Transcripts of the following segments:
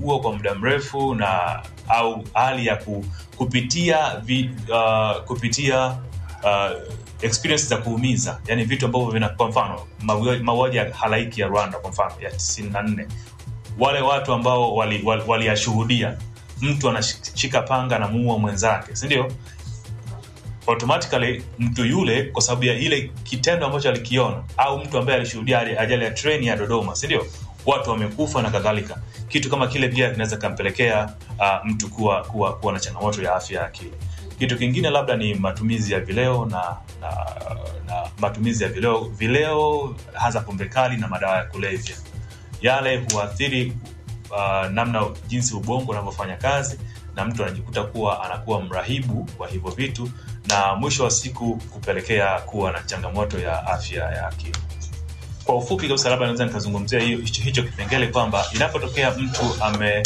amekuwa kwa muda mrefu na au hali ya ku, kupitia vi, uh, kupitia uh, experience za kuumiza yani vitu ambavyo vina kwa mfano mauaji ya halaiki ya rwanda kwa mfano ya 94 wale watu ambao waliyashuhudia wali, wali mtu anashika panga na muua mwenzake sindio automatically mtu yule kwa sababu ya ile kitendo ambacho alikiona au mtu ambaye alishuhudia ajali ya treni ya dodoma sindio watu wamekufa na kadhalika kitu kama kile pia kinaweza kampelekea uh, mtu kuwa, kuwa, kuwa na changamoto ya afya ya akili kitu kingine labda ni matumizi ya vileo na, na, na matumizi ya vileo vileo hasa pombe kali na madawa ya kulevya yale huathiri uh, namna jinsi ubongo unavyofanya kazi na mtu anajikuta kuwa anakuwa mrahibu wa hivyo vitu na mwisho wa siku kupelekea kuwa na changamoto ya afya ya akili kwa ufupi kabisa labda naweza nikazungumzia hiyo hicho, hicho kipengele kwamba inapotokea mtu ame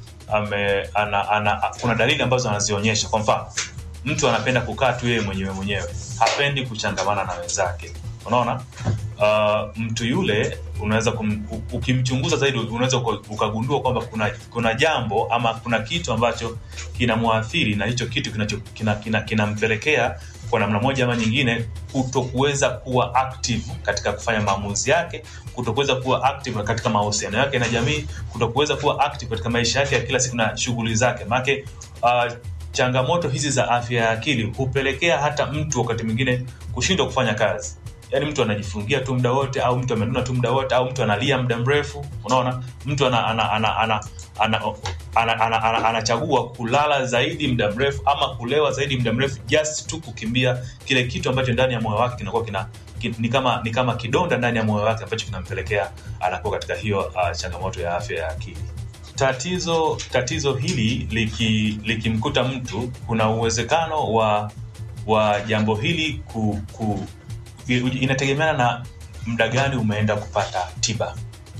ame ana, ana, kuna dalili ambazo anazionyesha kwa mfano mtu anapenda kukaa tu yeye mwenyewe mwenyewe hapendi kuchangamana na wenzake unaona uh, mtu yule unaweza kum, ukimchunguza zaidi unaweza ukagundua kwamba kuna kuna jambo ama kuna kitu ambacho kinamwathiri na hicho kitu kinampelekea kina, kina, kina kwa namna moja ama nyingine kutokuweza kuwa active katika kufanya maamuzi yake kutokuweza kuwa active katika mahusiano yake na jamii kutokuweza kuwa active katika maisha yake ya kila siku na shughuli zake maanake uh, changamoto hizi za afya ya akili hupelekea hata mtu wakati mwingine kushindwa kufanya kazi yaani mtu anajifungia tu muda wote au mtu amenuna tu muda wote au mtu analia muda mrefu unaona mtu ana, ana, ana, ana, ana, ana, ana, ana, anachagua kulala zaidi muda mrefu ama kulewa zaidi muda mrefu just tu kukimbia kile kitu ambacho ndani ya moyo wake kinakuwa kina ki, ni kama ni kama kidonda ndani ya moyo wake ambacho kinampelekea anakuwa katika hiyo uh, changamoto ya afya ya akili tatizo tatizo hili likimkuta liki mtu kuna uwezekano wa wa jambo hili ku, ku, inategemeana na muda gani umeenda kupata tiba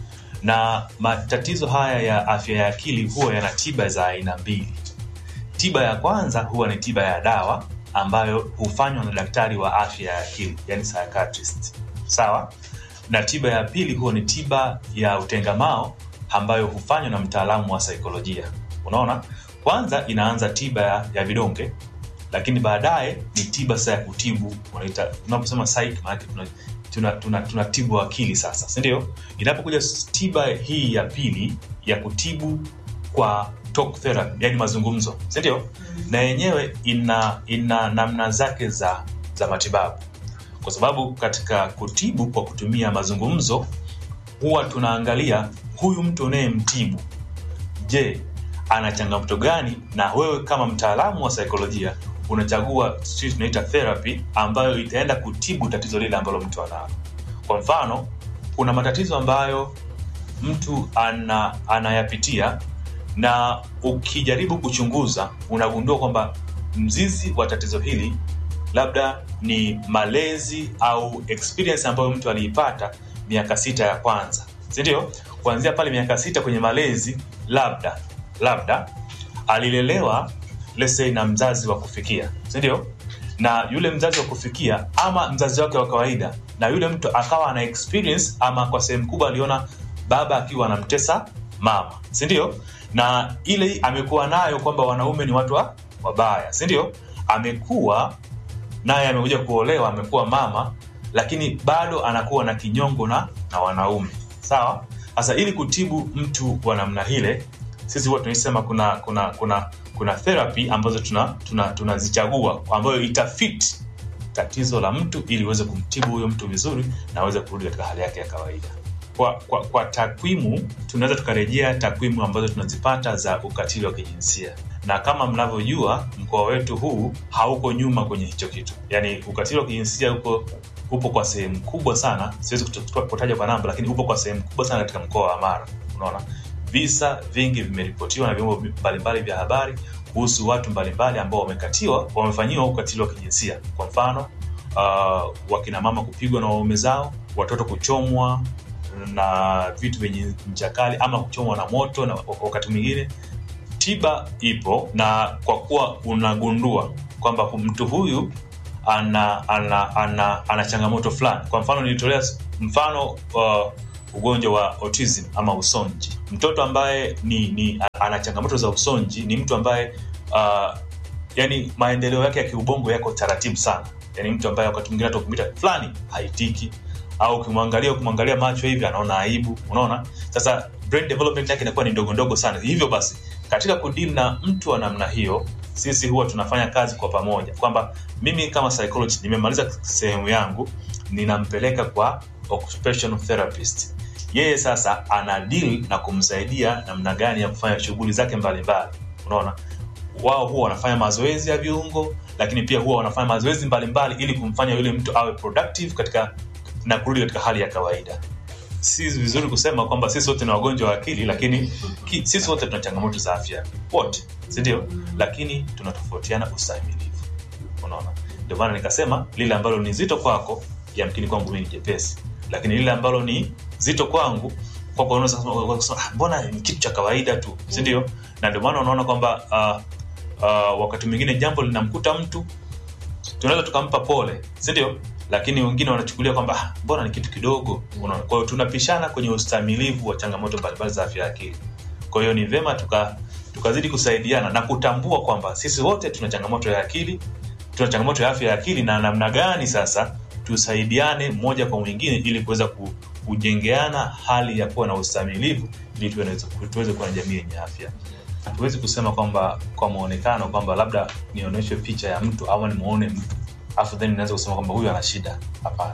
na matatizo haya ya afya ya akili huwa yana tiba za aina mbili tiba ya kwanza huwa ni tiba ya dawa ambayo hufanywa na daktari wa afya ya akili yani psychiatrist sawa na tiba ya pili huwa ni tiba ya utengamao ambayo hufanywa na mtaalamu wa saikolojia unaona kwanza inaanza tiba ya, ya vidonge lakini baadaye ni tiba sasa ya kutibu unaposema psych maanake tuna, tuna, tuna tibu akili sasa sindio inapokuja tiba hii ya pili ya kutibu kwa talk therapy yani mazungumzo sindio na yenyewe ina ina namna zake za za matibabu kwa sababu katika kutibu kwa kutumia mazungumzo huwa tunaangalia huyu mtu unayemtibu je ana changamoto gani na wewe kama mtaalamu wa saikolojia unachagua sisi tunaita therapy ambayo itaenda kutibu tatizo lile ambalo mtu analo kwa mfano kuna matatizo ambayo mtu ana, anayapitia na ukijaribu kuchunguza unagundua kwamba mzizi wa tatizo hili labda ni malezi au experience ambayo mtu aliipata miaka sita ya kwanza sindio kuanzia pale miaka sita kwenye malezi labda labda alilelewa let's say na mzazi wa kufikia sindio na yule mzazi wa kufikia ama mzazi wake wa kawaida na yule mtu akawa ana experience ama kwa sehemu kubwa aliona baba akiwa anamtesa mama sindio na ile amekuwa nayo kwamba wanaume ni watu wa wabaya sindio amekuwa naye amekuja kuolewa amekuwa mama lakini bado anakuwa na kinyongo na, na wanaume sawa sasa ili kutibu mtu wa namna hile sisi huwa tunaisema kuna kuna kuna kuna therapy ambazo tunazichagua tuna, tuna ambayo itafit tatizo la mtu ili uweze kumtibu huyo mtu vizuri na aweze kurudi katika hali yake ya kawaida kwa, kwa, kwa takwimu tunaweza tukarejea takwimu ambazo tunazipata za ukatili wa kijinsia na kama mnavyojua mkoa wetu huu hauko nyuma kwenye hicho kitu yaani ukatili wa kijinsia uko upo kwa sehemu kubwa sana siwezi kutaja kwa namba lakini upo kwa sehemu kubwa sana katika mkoa wa mara unaona visa vingi vimeripotiwa na vyombo mbalimbali vya habari kuhusu watu mbalimbali ambao wamekatiwa wamefanyiwa ukatili wa kijinsia kwa mfano uh, wakina mama kupigwa na waume zao watoto kuchomwa na vitu vyenye ncha kali ama kuchomwa na moto na wakati mwingine tiba ipo na kwa kuwa unagundua kwamba mtu huyu ana ana ana, ana changamoto fulani kwa mfano nilitolea mfano uh, ugonjwa wa autism ama usonji. Mtoto ambaye ni, ni ana changamoto za usonji ni mtu ambaye uh, yani maendeleo yake ya kiubongo yako taratibu sana, yani mtu ambaye wakati mwingine hata ukimwita fulani haitiki au ukimwangalia ukimwangalia macho hivi anaona aibu, unaona. Sasa brain development yake inakuwa ni ndogo ndogo sana. Hivyo basi katika kudili na mtu wa namna hiyo, sisi huwa tunafanya kazi kwa pamoja, kwamba mimi kama psychologist nimemaliza sehemu yangu, ninampeleka kwa occupational therapist. Yeye sasa ana deal na kumsaidia namna gani ya kufanya shughuli zake mbalimbali, unaona. Wao huwa wanafanya mazoezi ya viungo, lakini pia huwa wanafanya mazoezi mbalimbali ili kumfanya yule mtu awe productive katika na kurudi katika hali ya kawaida. Si vizuri kusema kwamba sisi wote ni wagonjwa wa akili, lakini ki, sisi wote tuna changamoto za afya wote, si ndio? Lakini tunatofautiana ustahimilivu, unaona. Ndio maana nikasema lile ambalo ni zito kwako, yamkini kwangu mimi ni jepesi, lakini lile ambalo ni zito kwangu kwako unaweza kusema ah, mbona ni kitu cha kawaida tu, si ndio? Na ndio maana unaona kwamba uh, uh, wakati mwingine jambo linamkuta mtu tunaweza tukampa pole, si ndio? Lakini wengine wanachukulia kwamba mbona ni kitu kidogo. Unaona, kwa hiyo tunapishana kwenye ustahimilivu wa changamoto mbalimbali za afya ya akili. Kwa hiyo ni vema tuka tukazidi kusaidiana na kutambua kwamba sisi wote tuna changamoto ya akili, tuna changamoto ya afya ya akili, na namna gani sasa tusaidiane mmoja kwa mwingine ili kuweza kujengeana hali ya kuwa na ustahimilivu ili tuweze kuwa na jamii yenye afya. Hatuwezi kusema kwamba kwa muonekano kwamba labda nionyeshe picha ya mtu au nimuone mtu afu then naweza kusema kwamba huyu ana shida. Hapana,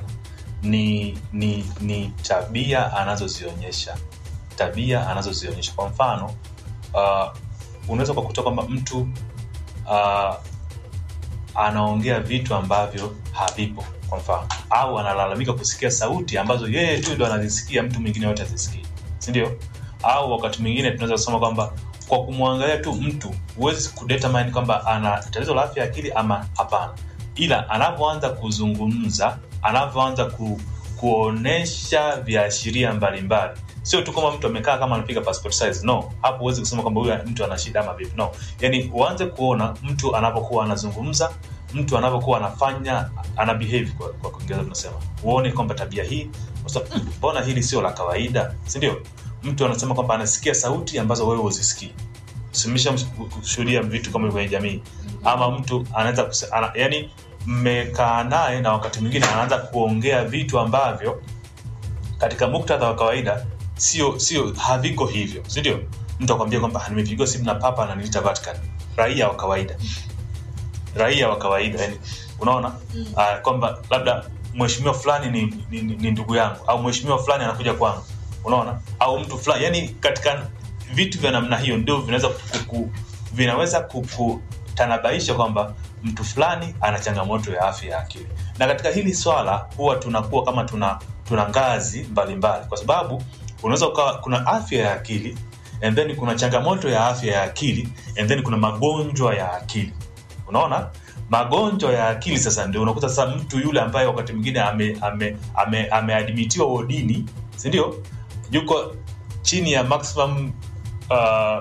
ni ni ni tabia anazozionyesha, tabia anazozionyesha. Kwa mfano uh, unaweza ukakuta kwamba mtu uh, anaongea vitu ambavyo havipo, kwa mfano, au analalamika kusikia sauti ambazo yeye tu ndo anazisikia, mtu mwingine yote azisikii, si ndio? Au wakati mwingine tunaweza kusema kwamba kwa kumwangalia tu mtu huwezi kudetermine kwamba ana tatizo la afya ya akili ama hapana, ila anavyoanza kuzungumza, anavyoanza ku, kuonesha viashiria mbalimbali, sio tu kama mtu amekaa kama anapiga passport size. No, hapo huwezi kusema kwamba huyu mtu ana shida ama vipi. No, yani uanze kuona mtu anapokuwa anazungumza, mtu anapokuwa anafanya ana behave, kwa kwa Kiingereza tunasema, uone kwamba tabia hii, mbona hili sio la kawaida, si ndio? Mtu anasema kwamba anasikia sauti ambazo wewe huzisikii. Simesha kushuhudia vitu kama kwenye jamii, ama mtu anaweza ana, yani mmekaa naye na wakati mwingine anaanza kuongea vitu ambavyo katika muktadha wa kawaida sio sio haviko hivyo, si ndio? Mtu akwambia kwamba nimepigiwa simu na papa ananiita Vatican, raia wa kawaida, raia wa kawaida yani, unaona mm. Uh, kwamba labda mheshimiwa fulani ni, ni, ni, ni ndugu yangu au mheshimiwa fulani anakuja kwangu unaona au mtu fulani yani, katika vitu vya namna hiyo ndio vinaweza kuku, vinaweza kukutanabaisha kwamba mtu fulani ana changamoto ya afya ya akili. Na katika hili swala huwa tunakuwa kama tuna tuna ngazi mbalimbali mbali. Kwa sababu unaweza ukawa kuna afya ya akili and then kuna changamoto ya afya ya akili and then kuna magonjwa ya akili. Unaona, magonjwa ya akili sasa ndio unakuta sasa mtu yule ambaye wakati mwingine ameadmitiwa ame, ame, ame wodini, si ndio? yuko chini ya maximum uh,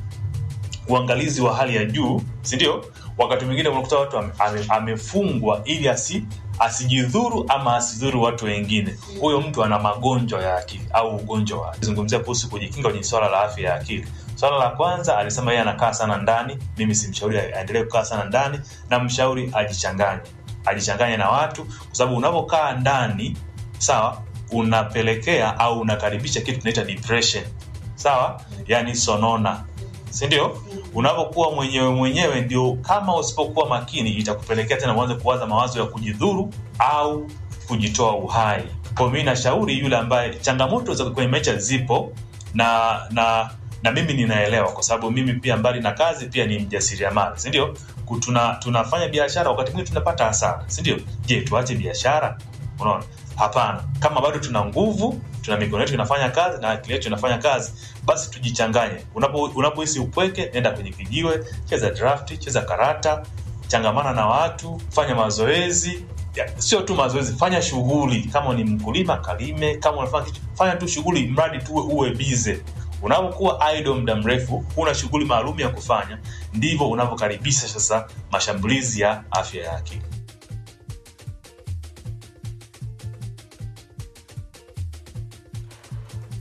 uangalizi wa hali ya juu, si ndio? Wakati mwingine unakuta watu ame, amefungwa ili asi asijidhuru ama asidhuru watu wengine. Huyo mtu ana magonjwa ya akili au ugonjwa wa zungumzia kuhusu kujikinga kwenye swala la afya ya akili. Swala la kwanza alisema yeye anakaa sana ndani. Mimi simshauri aendelee kukaa sana ndani, na mshauri ajichanganye, ajichanganye na watu, kwa sababu unapokaa ndani, sawa unapelekea au unakaribisha kitu tunaita depression sawa, yani sonona, si ndio? Unapokuwa mwenyewe mwenyewe, ndio kama usipokuwa makini, itakupelekea tena uanze kuwaza mawazo ya kujidhuru au kujitoa uhai. Kwa mimi nashauri yule ambaye changamoto za kwenye maisha zipo na na na mimi ninaelewa, kwa sababu mimi pia mbali na kazi pia ni mjasiriamali, si ndio? Tuna, tunafanya biashara, wakati mwingine tunapata hasara, si ndio? Je, tuache biashara? Unaona, Hapana, kama bado tuna nguvu, tuna mikono yetu inafanya kazi na akili yetu inafanya kazi, basi tujichanganye. Unapohisi unapo upweke, nenda kwenye kijiwe, cheza drafti, cheza karata, changamana na watu, fanya mazoezi. Sio tu mazoezi, fanya shughuli. Kama ni mkulima, kalime. Kama unafanya kitu, fanya tu shughuli, mradi tu uwe bize. Unapokuwa idle muda mrefu, huna shughuli maalum ya kufanya, ndivyo unavyokaribisha sasa mashambulizi ya afya ya akili.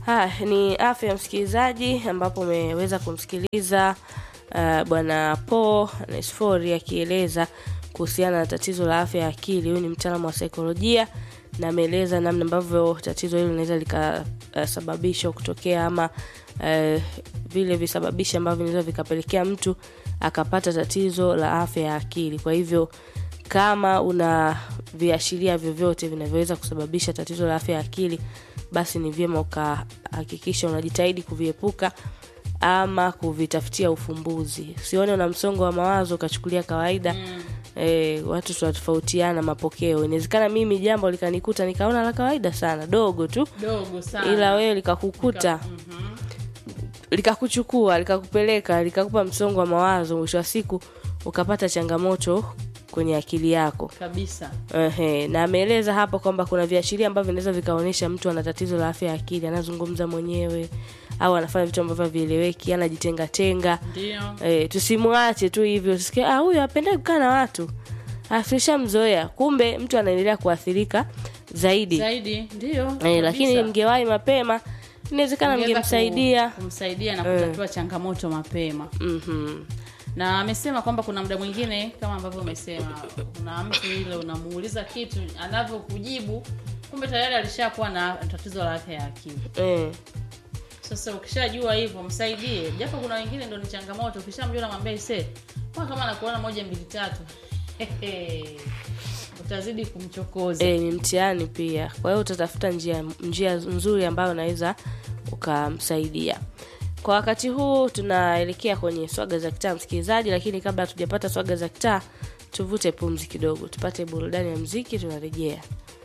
Ha, ni afya ya msikilizaji ambapo umeweza kumsikiliza uh, bwana Paul Nesfori akieleza kuhusiana na tatizo la afya ya akili. Huyu ni mtaalamu wa saikolojia na ameeleza namna ambavyo tatizo hilo linaweza likasababishwa uh, kutokea ama uh, vile visababishi ambavyo vinaweza vikapelekea mtu akapata tatizo la afya ya akili. Kwa hivyo kama una viashiria vyovyote vinavyoweza kusababisha tatizo la afya ya akili, basi ni vyema ukahakikisha unajitahidi kuviepuka ama kuvitafutia ufumbuzi. Usione una msongo wa mawazo ukachukulia kawaida. Mm. E, watu tunatofautiana mapokeo. Inawezekana mimi jambo likanikuta nikaona la kawaida sana, dogo tu, dogo sana ila wewe likakukuta Mhm. likakuchukua likakupeleka likakupa msongo wa mawazo, mwisho wa siku ukapata changamoto kwenye akili yako. kabisa Ehe, na ameeleza hapo kwamba kuna viashiria ambavyo vinaweza vikaonyesha mtu ana tatizo la afya ya akili, anazungumza mwenyewe au anafanya vitu ambavyo havieleweki, anajitenga tenga. ndio E, tusimwache tu hivyo, tusikie ah, huyu apendai kukaa na watu, afishamzoea. Kumbe mtu anaendelea kuathirika zaidi. zaidi ndio E, kabisa. lakini mngewahi mapema, inawezekana Ungeweza mngemsaidia. ku- kumsaidia na kutatua changamoto mapema Mhm. na amesema kwamba kuna muda mwingine kama ambavyo umesema kuna mtu ile unamuuliza kitu anavyokujibu kumbe tayari alishakuwa na tatizo la afya ya akili Eh, sasa ukishajua hivyo msaidie japo kuna wengine ndo ni changamoto ukishamjua namwambia ise kwa kama nakuona moja mbili tatu utazidi kumchokoza e, ni mtihani pia. Kwa hiyo utatafuta njia njia nzuri ambayo unaweza ukamsaidia. Kwa wakati huu tunaelekea kwenye swaga za kitaa, msikilizaji, lakini kabla hatujapata swaga za kitaa, tuvute pumzi kidogo, tupate burudani ya mziki, tunarejea.